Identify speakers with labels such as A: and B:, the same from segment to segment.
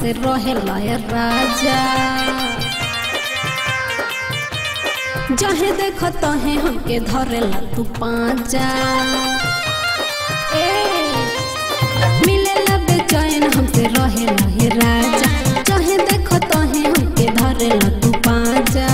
A: हमसे रहेला ये राजा जहे देखो तहे हमके धरेला तू पाजा ए मिलेला बेचैन हमसे रहेला ये राजा जहे देखो तहे हमके धरेला तू पाजा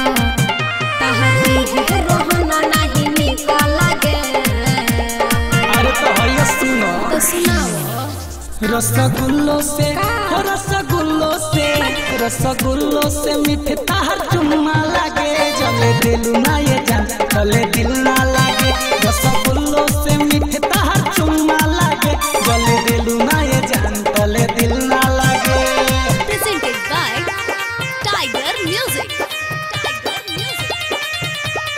A: तहरी है रोहना नहीं निकल गे
B: अरे तो भैया सुनो
A: तो सुनाओ
B: रसगुल्लो से हो रसगुल्लो से रसगुल्लो से मीठे ताहर चुम्मा लागे जले दिल ना ये जान चले दिल ना लागे रसगुल्लो से मीठे ताहर चुम्मा लागे जले दिल ना ये जान चले दिल ना लागे
C: presented by Tiger Music. Tiger Music.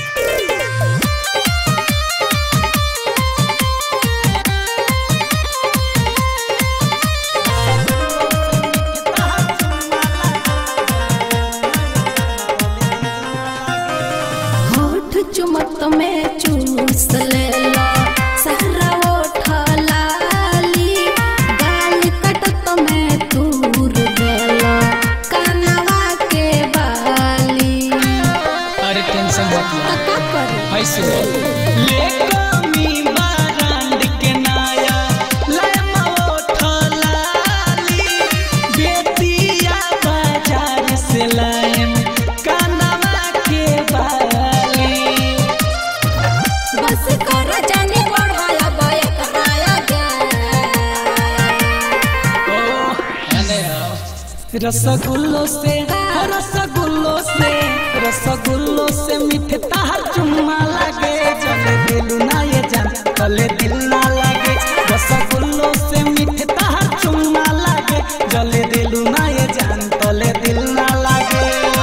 A: होठ चुमत में चूस लेला सारा ओठ लाली गाल कटत में तूर देला कानवा के बाली
B: अरे टेंशन मत लो
A: का करी
B: है सुनो ले कमी बारांड के नाया ले मोठ लाली बेतिया बाजार से लाएम कानवा के बाली
A: बस कर जाने बढ़ाया बय कराया गे
B: रसगुल्लो से हो रसगुल्लो से रसगुल्लो से मीठे ताहर चुम्मा लागे चले दिल ना ये जान चले दिल ना लागे रसगुल्लो से मीठे ताहर चुम्मा लागे चले दिल ना ये जान चले दिल ना लागे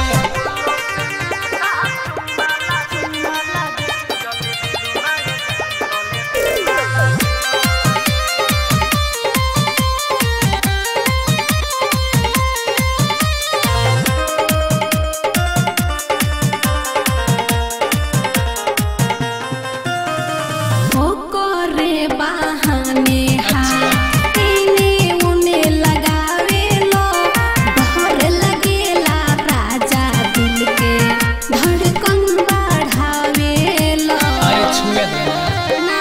A: हो करे बहाने हाथ इने उने लगावे लो डर लगेला राजा दिल के धड़कन बढ़ावे लो
B: अरे छुए दे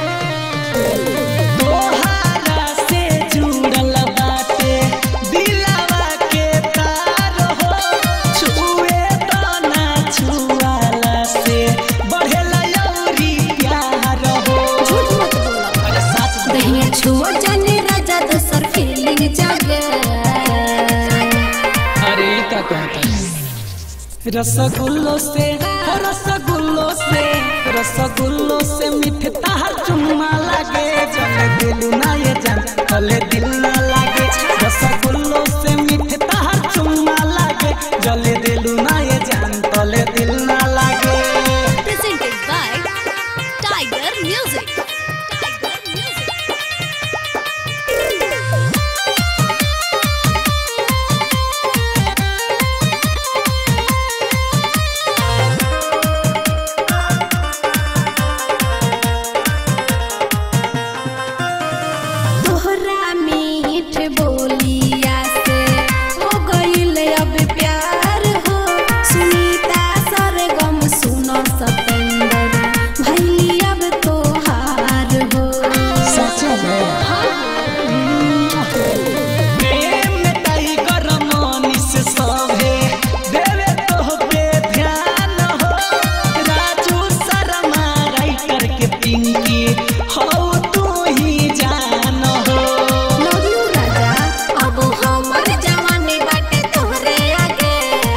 B: तोहारा से जुड़ल बाटे दिलवा के तार हो छुए तो ना छुआला से बढ़ेला अउरी प्यार हो
A: झूठ मत बोलो
B: अरे सच में
A: दहिया छुओ जाने राजा दोसर फीलिंग जागे
B: अरे ई का कहता है रसगुल्लो से हो रसगुल्लो से रसगुल्लो से मीठे ताहर चुम्मा लागे चले दिल ना ये जान चले दिल ना लागे रसगुल्लो से मीठे ताहर चुम्मा लागे जले दिल ना ये जान चले दिल ना लागे
C: Presented by Tiger Music. Tiger Music.
A: तोहरा मीठ बोलिया से हो गईल अब प्यार हो सुनीता सरगम सुनो सतेंद्र भैली अब तोहार हो
B: सच में प्रेम टाइगर मनीष सभे देवे तो पे ध्यान हो राजू शर्मा राइटर के पिंकी हो तू ही जान हो
A: लव यू राजा अब हमर जवानी बाटे तोहरे आगे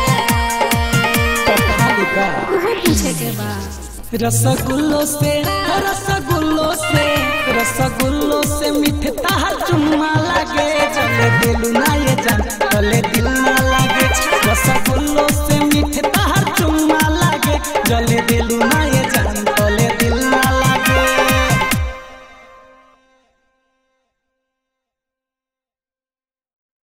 A: उहो पूछे के बा
B: रसगुल्लो से हो रसगुल्लो से रसगुल्लो से मीठे ताहर चुम्मा लागे चले दिल ना ये जान चले दिल ना लागे रसगुल्लो से मीठे ताहर चुम्मा लागे जले दिल ना ये